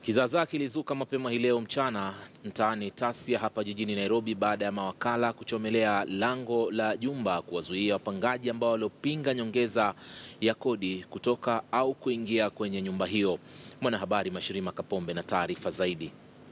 Kizaazaa kilizuka mapema hii leo mchana mtaani Tasia hapa jijini Nairobi baada ya mawakala kuchomelea lango la jumba kuwazuia wapangaji ambao waliopinga nyongeza ya kodi kutoka au kuingia kwenye nyumba hiyo. Mwanahabari Mashirima Kapombe na taarifa zaidi.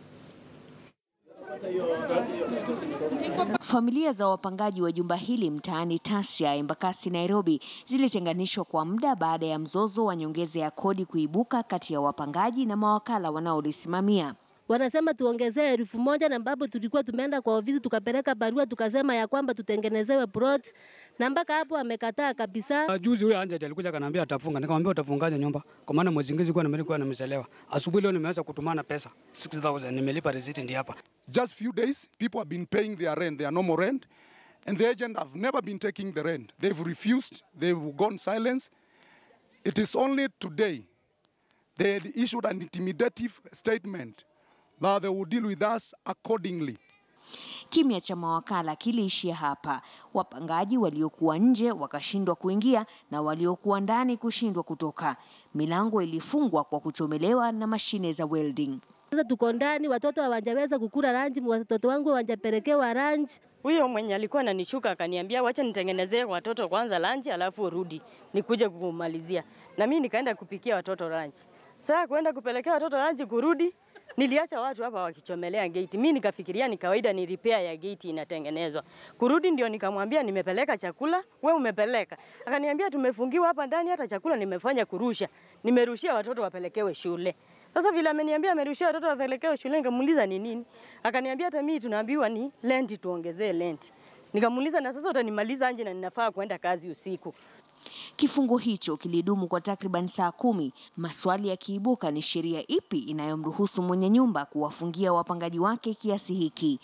Familia za wapangaji wa jumba hili mtaani Tasia, Embakasi, Nairobi zilitenganishwa kwa muda baada ya mzozo wa nyongeza ya kodi kuibuka kati ya wapangaji na mawakala wanaolisimamia. Wanasema tuongezee elfu moja na ambapo tulikuwa tumeenda kwa ofisi tukapeleka barua tukasema ya kwamba tutengenezewe plot na mpaka hapo amekataa kabisa. Juzi huyo Anja alikuja akaniambia atafunga, nikamwambia utafungaje nyumba? Kwa maana mwezi ngine kwa nilikuwa nimechelewa. Asubuhi leo nimeanza kutumana pesa 6000 nimelipa receipt ndi hapa. Just few days people have been paying their rent, their normal rent and the agent have never been taking the rent. They've refused, they've gone silence. It is only today they had issued an intimidative statement that they will deal with us accordingly. Kimya cha mawakala kiliishia hapa, wapangaji waliokuwa nje wakashindwa kuingia na waliokuwa ndani kushindwa kutoka. Milango ilifungwa kwa kuchomelewa na mashine za welding. Sasa tuko ndani, watoto hawajaweza kukula ranji, watoto wangu hawajapelekewa ranji. Huyo mwenye alikuwa ananishuka akaniambia wacha nitengenezee watoto kwanza lanchi alafu urudi nikuje kumalizia. Na mimi nikaenda kupikia watoto lanchi. Sasa kwenda kupelekea watoto lanchi kurudi niliacha watu hapa wakichomelea gate. Mimi nikafikiria ni kawaida ni repair ya gate inatengenezwa. Kurudi ndio nikamwambia nimepeleka chakula, we umepeleka. Akaniambia tumefungiwa hapa ndani hata chakula nimefanya kurusha. Nimerushia watoto wapelekewe shule. Sasa vile ameniambia amerushia watoto wapelekewe shule, nikamuuliza ni nini? Akaniambia hata mimi tunaambiwa ni rent, tuongezee rent. Nikamuuliza na sasa utanimaliza anje na ninafaa kwenda kazi usiku. Kifungo hicho kilidumu kwa takriban saa kumi, maswali yakiibuka ni sheria ipi inayomruhusu mwenye nyumba kuwafungia wapangaji wake kiasi hiki.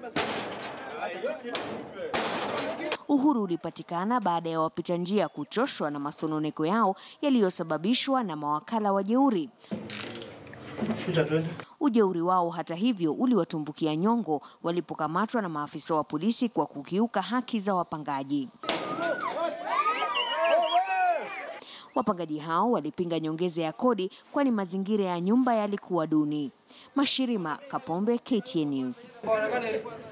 Uhuru ulipatikana baada ya wapita njia kuchoshwa na masononeko yao yaliyosababishwa na mawakala wajeuri. Ujeuri wao hata hivyo uliwatumbukia nyongo walipokamatwa na maafisa wa polisi kwa kukiuka haki za wapangaji. Wapangaji hao walipinga nyongeza ya kodi kwani mazingira ya nyumba yalikuwa duni. Mashirima Kapombe, KTN News.